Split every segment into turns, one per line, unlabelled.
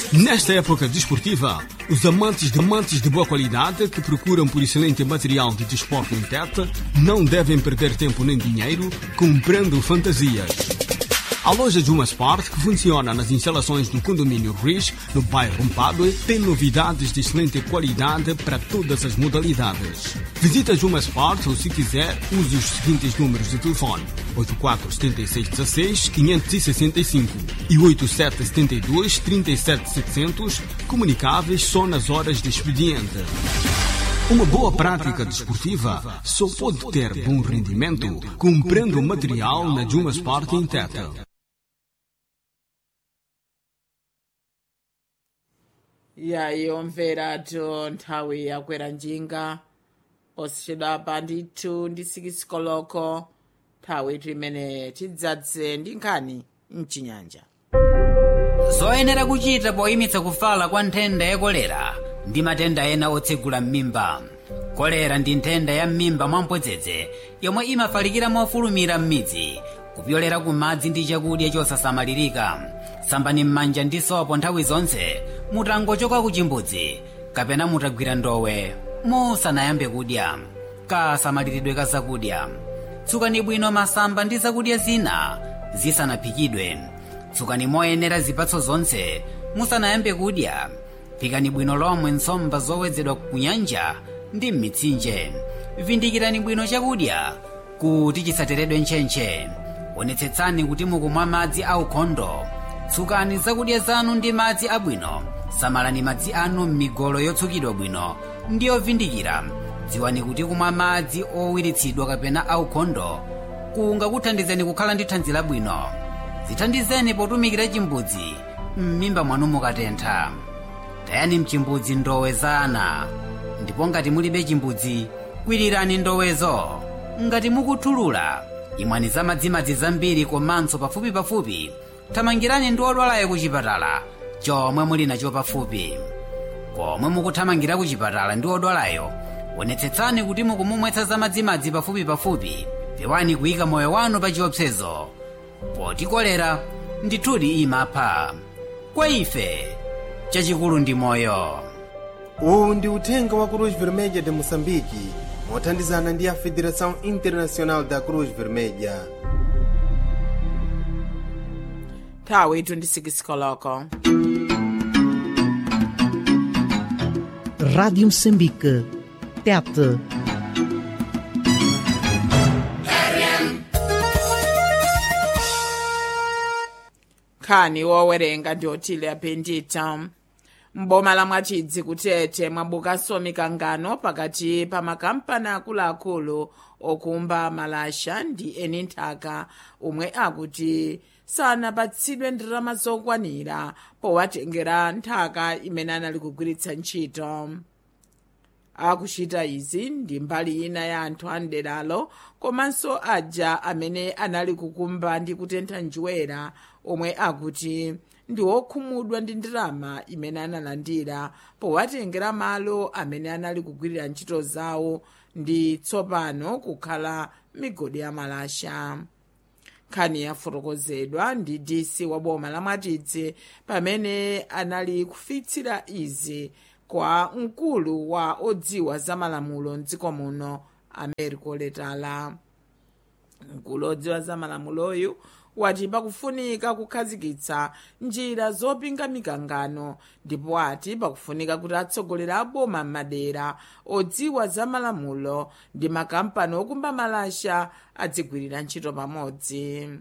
Nesta época desportiva, os amantes de amantes de boa qualidade que procuram por excelente material de desporto em Tete não devem perder tempo nem dinheiro comprando fantasias. A loja Juma Sport, que funciona nas instalações do condomínio Riz, no bairro Mpadue, tem novidades de excelente qualidade para todas as modalidades. Visita Juma Sport ou, se quiser, use os seguintes números de telefone: 847616-565 e 8772-37700, comunicáveis só nas horas de expediente. Uma boa prática desportiva só pode ter bom rendimento comprando material na Juma Sport em Tete.
yayi omverato nthawi yakwera njinga osachedwapa ndithu ndi sikisikoloko nthawi imene tidzadze ndi nkhani mchinyanja
zoyenera kuchita poyimitsa kufala kwa nthenda ya kolera ndi matenda ena otsegula m'mimba kolera ndi nthenda ya m'mimba mwamphodzedzi yomwe imafalikira mofulumira m'midzi kupyolera ku madzi ndi chakudya chosasamalirika sambani m'manja ndi sopo nthawi zonse mutangochoka ku chimbudzi kapena mutagwira ndowe musanayambe kudya kasamaliridwe ka zakudya tsukani bwino masamba ndi zakudya zina zisanaphikidwe tsukani moyenera zipatso zonse musanayambe kudya phikani bwino lomwe nsomba zowedzedwa ku nyanja ndi m'mitsinje vindikirani bwino chakudya kuti chisateredwe ntchentche onetsetsani kuti mukumwa madzi aukhondo tsukani zakudya zanu ndi madzi abwino samalani madzi anu m'migolo yotsukidwa bwino ndi yovindikira dziwani kuti kumwa madzi owiritsidwa kapena aukhondo kungakuthandizeni kukhala ndi thanzi labwino zithandizeni potumikira chimbudzi m'mimba mwanu mukatentha tayani mchimbudzi ndowe za ana ndipo ngati mulibe chimbudzi kwirirani ndowezo ngati mukuthulula imwani za madzimadzi zambiri komanso pafupipafupi thamangirani ndi odwalayo ku chipatala chomwe muli nacho pafupi komwe mukuthamangira ku chipatala ndi odwalayo onetsetsani kuti mukumumwetsa za madzimadzi pafupipafupi pewani kuyika moyo wanu pa chiopsezo poti kolera ndithudi imapha kwa ife chachikulu ndi moyo
uwu ndi uthenga wa cruz vermelha de moçambique mothandizana ndi a federação internacional da cruz vermelha
nthawi 26 koloko
Rádio Moçambique. Tete.
nkhani wowerenga ndi otile apendita mboma la mwachidzi kutete mwabukanso mikangano pakati pa makampani akuluakulu okumba malasha ndi eni nthaka omwe akuti sanapatsidwe ndalama zokwanira powatengera nthaka imene anali kugwiritsa ntchito akuchita izi ndi mbali ina ya anthu a mderalo komanso aja amene anali kukumba ndi kutentha njerwa omwe akuti ndi okhumudwa ndi ndalama imene analandira powatengera malo amene anali kugwirira ntchito zawo ndi tsopano kukhala migodi ya malasha nkhani yafotokozedwa ndi dc wa boma la mwatidzi pamene anali kufotokozera izi kwa mkulu wa odziwa za malamulo mdziko muno americo letala mkulu odziwa za malamuloyu wati pakufunika kukhazikitsa njira zopinga mikangano ndipo ati pakufunika kuti atsogoleri a boma m'madera odziwa za malamulo ndi makampani okumba malasha adzigwirira ntchito pamodzi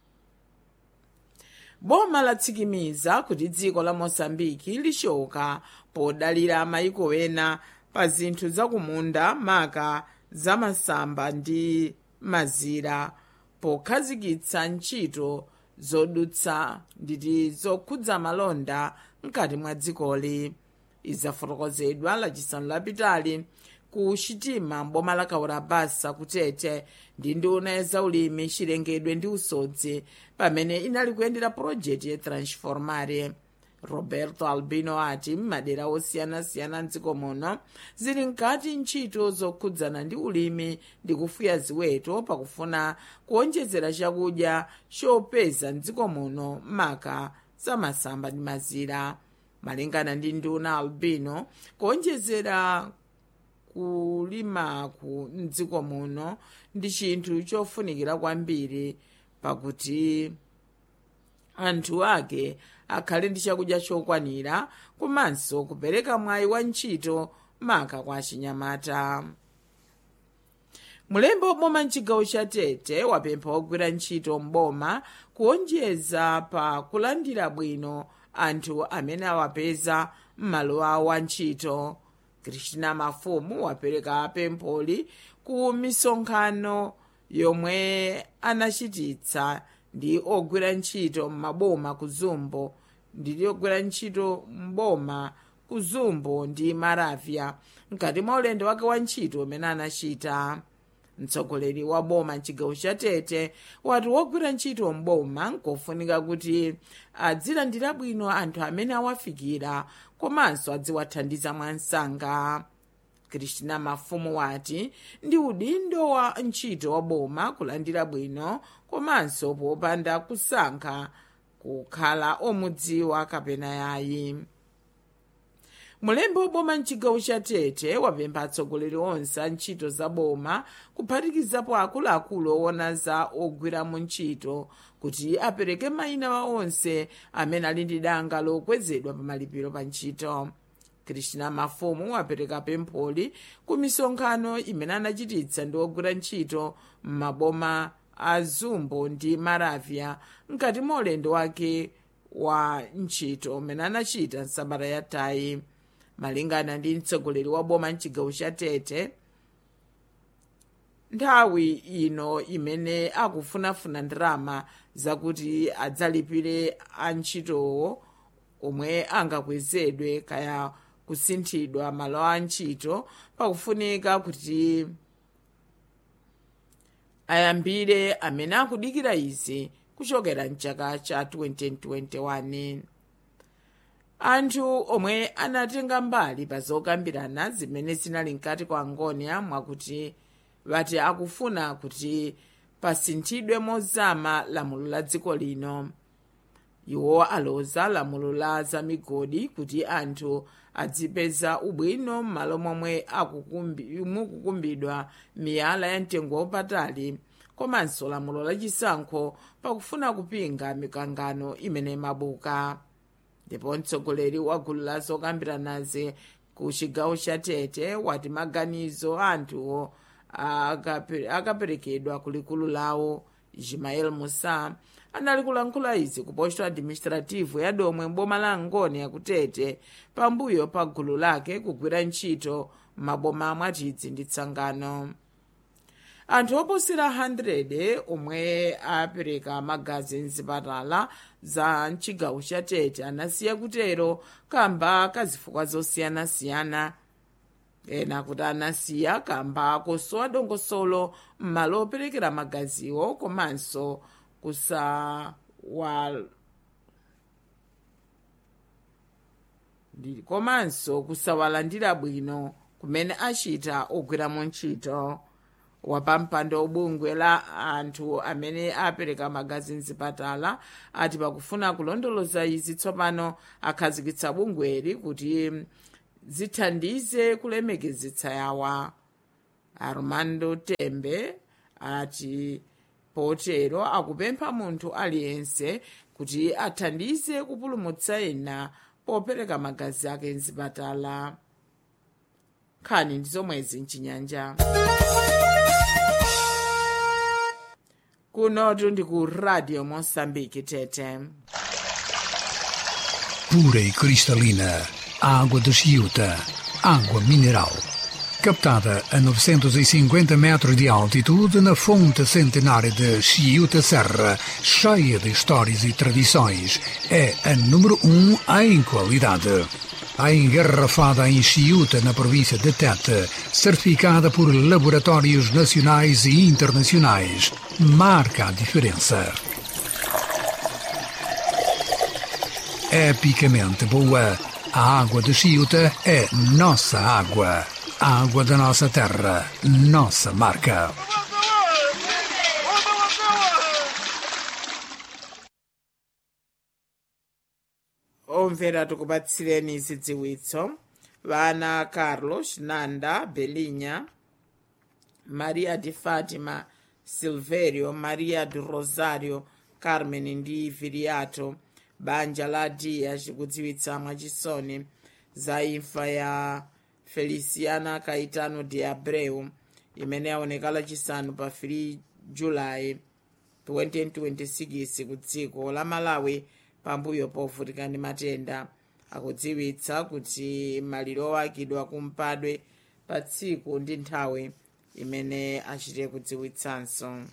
boma latsikimiza kuti dziko la mosambiki lichoka podalira mayiko ena pa zinthu zakumunda maka zamasamba ndi mazira pokhazikitsa ntchito zodutsa nditi zokhudza malonda mkati mwa dzikoli izafotokozedwa lachisanu lapitali ku chitima mboma la kaurabasa kutete ndi nduna ya zaulimi chilengedwe ndi usodzi pamene inali kuyendera pulojekiti ya transformare roberto albino ati m'madera osiyanasiyana mdziko muno zili mkati ntchito zokhudzana ndi ulimi ndi kufuya ziweto pakufuna kuonjezera chakudya chopeza mdziko muno maka zamasamba ndi mazira malingana ndi nduna albino kuonjezera kulimaku mdziko muno ndi chinthu chofunikira kwambiri pakuti anthu ake akhale ndi chakudya chokwanira komanso kupereka mwayi wa ntchito maka kwa chinyamata mulembe woboma mchigawo cha tete wapempha ogwira ntchito mboma kuonjeza pa kulandira bwino anthu amene awapeza m'malo awo a ntchito kristina mafumu wapereka pempholi ku misonkhano yomwe anachititsa ndi ogwira ntchito m'maboma ku zumbo ndi ogwira ntchito mboma ku zumbo ndi maravya mkati mwa ulendo wake wa ntchito umene anachita mtsogoleri wa boma mchigawo cha tete wati wogwira ntchito mboma nkofunika kuti adzilandira bwino anthu amene awafikira komanso adziwathandiza mwansanga kristina mafumu wati ndi udindo wa ntchito wa boma kulandira bwino komanso popanda kusankha kukhala omudziwa kapena yayi mulembe woboma mchigawo cha tete wapempha atsogoleri onse a ntchito za boma kuphatikizapo akuluakulu owona za ogwira mu ntchito kuti apereke mayina wa onse amene ali ndi danga lokwezedwa pa malipiro pa ntchito kristina mafumu wapereka pempholi ku misonkhano imene anachititsa ndi ogwira ntchito m'maboma a zumbo ndi maravya mkati mwa ulendo wake wa ntchito umene anachita nsabata yatayi malingana ndi mtsogoleri wa boma mchigawo cha tete nthawi ino imene akufunafuna ndalama zakuti adzalipire antchitowo omwe angakwezedwe kaya kusinthidwa malo a ntchito pakufunika kuti ayambire amene akudikira izi kuchokera mchaka cha 2021 anthu omwe anatenga mbali pa zokambirana zimene zinali mkati kwa angonia mwakuti vati akufuna kuti pasinthidwe mozama lamulo la dziko lino iwo aloza lamulo la zamigodi kuti anthu adzipeza ubwino m'malo momwe mukukumbidwa miyala ya mtengo wapatali komanso lamulo lachisankho pakufuna kupinga mikangano imene mabuka ndipo mtsogoleri wa gulu la zokambiranazi ku chigawo cha tete wati maganizo anthuwo akaperekedwa kulikulu lawo ismael musa anali kulankhula izi ku posto administrativo ya domwe mboma la ngoni yakutete pambuyo pa gulu lake kugwira ntchito m'maboma mwatidzi ndi tsangano anthu oposera 100 omwe apereka magazi mzipatala za mchigawo cha tete anasiya kutero kamba kazifukwa zosiyanasiyana ena kuti anasiya kamba kosowa dongosolo m'malo operekera magaziwo komanso kusawa komanso kusawalandira bwino kumene achita ogwiramo ntchito wapampando bungwe la anthu amene apereka magazi mzipatala ati pakufuna kulondoloza izi tsopano akhazikitsa bungweli kuti zithandize kulemekezitsa yawa armando tembe ati potero akupempha munthu aliyense kuti athandize kupulumutsa ena popereka magazi ake mzipatala nkhani ndi zomwezi mchinyanja kunotu ndi ku radio moçambique tete
pura e cristalina, água de Chiuta, água mineral. Captada a 950 metros de altitude na fonte centenária de Chiuta Serra, cheia de histórias e tradições, é a número um em qualidade. A engarrafada em Chiuta, na província de Tete, certificada por laboratórios nacionais e internacionais, marca a diferença. epicamente boa. A água de Chiuta é nossa água. A água da nossa terra, nossa marca.
omvera tikupatsireni zidziwitso vana carlos nanda belinha maria de fatima silverio maria de rosario carmen ndi viriato banja la dia chikudziwitsa mwachisoni za imfa ya feliciana caetano de abreu imene yaoneka lachisanu pa 3 julayi 2026 ku dziko la malawi pambuyo povutika ndi matenda akudziwitsa kuti maliro owakidwa kumpadwe pa tsiku ndi nthawi imene achite kudziwitsanso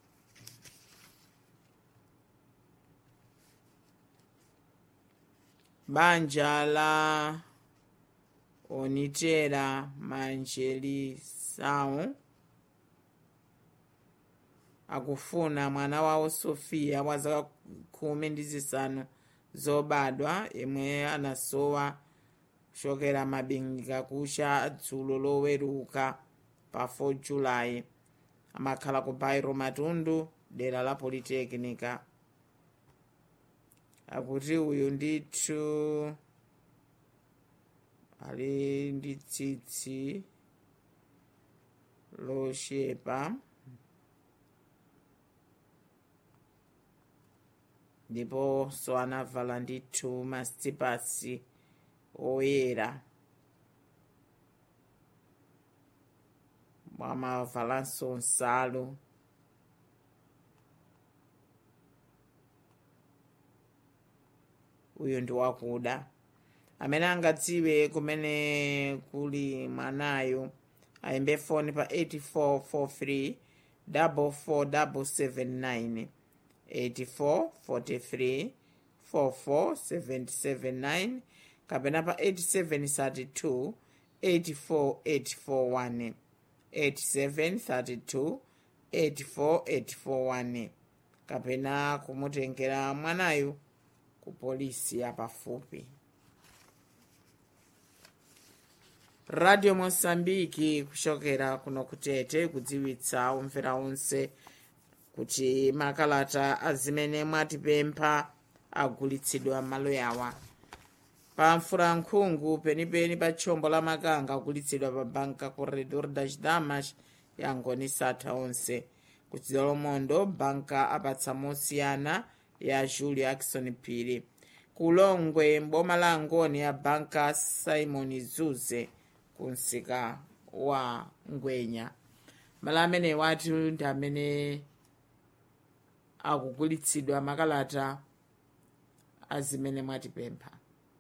banja la onitera manjelisau akufuna mwana wawo sofia wa zaka khumi ndi zisanu zobadwa imwe anasowa kuchokera mabingika kucha dzulo loweruka pa 4 julayi amakhala ku bairo matundu dera la politekinika akuti uyu ndithu ali ndi tsitsi loshepa ndiponso anavala ndithu masitipasi oyera mwamavalanso nsalu uyu ndi wakuda amene angadziwe kumene kuli mwanayo ayimbe foni pa 8443 44779 8443 44779 kapena pa 8732 84841 8732 84841 kapena kumutengera mwanayu ku polisi yapafupi radio mosambiki kuchokera kuno kutete kudziwitsa omvera onse kuti makalata azimene mwatipempha agulitsidwa malo yawa pa mfurankhungu penipeni pa tchombo la makanga agulitsidwa pa banka corredor das damas yangoni satha onse kudzidwa lomondo banka apatsa mosiyana ya julio akson phiri kulongwe mboma la angoni ya banka simon zuze kunsika wa ngwenya malo amene wati ndi amene akugulitsidwa makalata azimene mwatipempha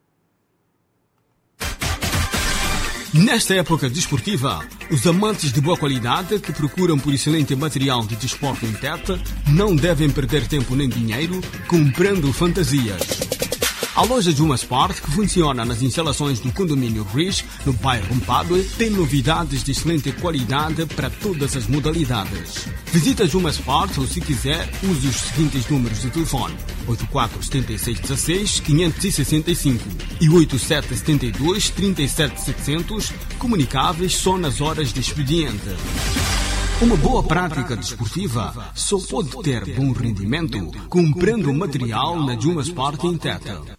Nesta época desportiva, os amantes de boa qualidade que procuram por excelente material de desporto em teta não devem perder tempo nem dinheiro comprando fantasias. A loja Juma Sport, que funciona nas instalações do condomínio Riz, no bairro Mpadue, tem novidades de excelente qualidade para todas as modalidades. Visita Juma Sport ou, se quiser, use os seguintes números de telefone: 847616-565 e 8772-37700, comunicáveis só nas horas de expediente. Uma boa prática desportiva só pode ter bom rendimento comprando material na Juma Sport em Teta.